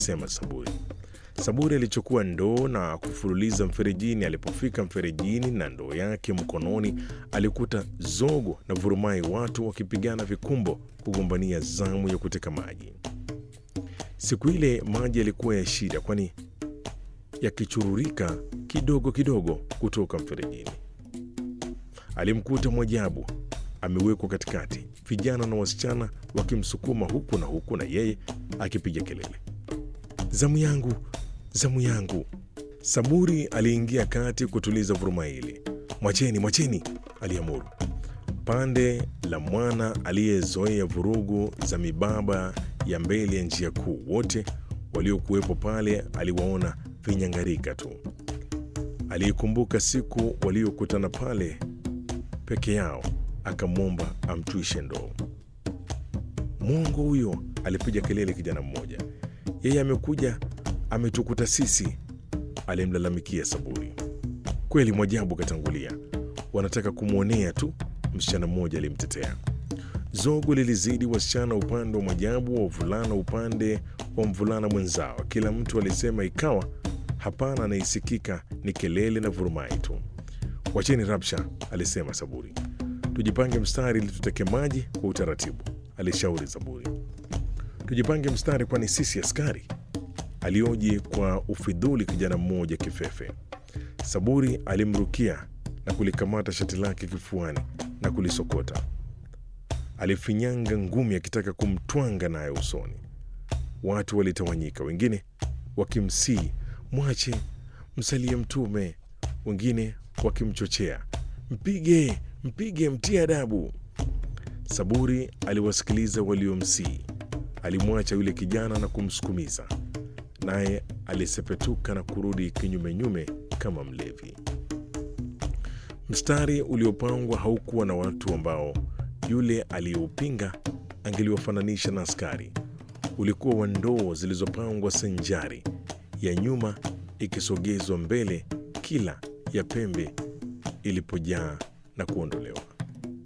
sema Saburi. Saburi alichukua ndoo na kufululiza mferejini. Alipofika mferejini na ndoo yake mkononi, alikuta zogo na vurumai, watu wakipigana vikumbo kugombania zamu ya kuteka maji. Siku ile maji yalikuwa ya shida, kwani yakichururika kidogo kidogo kutoka mferejini. Alimkuta Mwajabu amewekwa katikati, vijana na wasichana wakimsukuma huku na huku, na yeye akipiga kelele, zamu yangu, zamu yangu. Saburi aliingia kati kutuliza vuruma ile. Mwacheni, mwacheni, aliamuru. Pande la mwana aliyezoea vurugu za mibaba ya mbele ya njia kuu, wote waliokuwepo pale aliwaona vinyangarika tu. Aliikumbuka siku waliokutana pale peke yao, akamwomba amtwishe ndoo. Mwongo huyo, alipiga kelele kijana mmoja. Yeye amekuja ametukuta sisi, alimlalamikia Saburi. Kweli Mwajabu katangulia, wanataka kumwonea tu, msichana mmoja alimtetea. Zogo lilizidi wasichana upande wa Mwajabu, wa wavulana upande wa mvulana mwenzao. Kila mtu alisema, ikawa hapana anaisikika ni kelele na vurumai tu. Wacheni rabsha, alisema Saburi. Tujipange mstari ili tuteke maji kwa utaratibu, alishauri Saburi. Tujipange mstari, kwani sisi askari? alioji kwa ufidhuli kijana mmoja kifefe. Saburi alimrukia na kulikamata shati lake kifuani na kulisokota. Alifinyanga ngumi akitaka kumtwanga naye usoni. Watu walitawanyika, wengine wakimsii mwache, msalie Mtume, wengine wakimchochea mpige, mpige, mtie adabu. Saburi aliwasikiliza waliomsii. Alimwacha yule kijana na kumsukumiza, naye alisepetuka na kurudi kinyumenyume kama mlevi. Mstari uliopangwa haukuwa na watu ambao yule aliyeupinga angeliwafananisha na askari. Ulikuwa wa ndoo zilizopangwa sanjari, ya nyuma ikisogezwa mbele kila ya pembe ilipojaa na kuondolewa.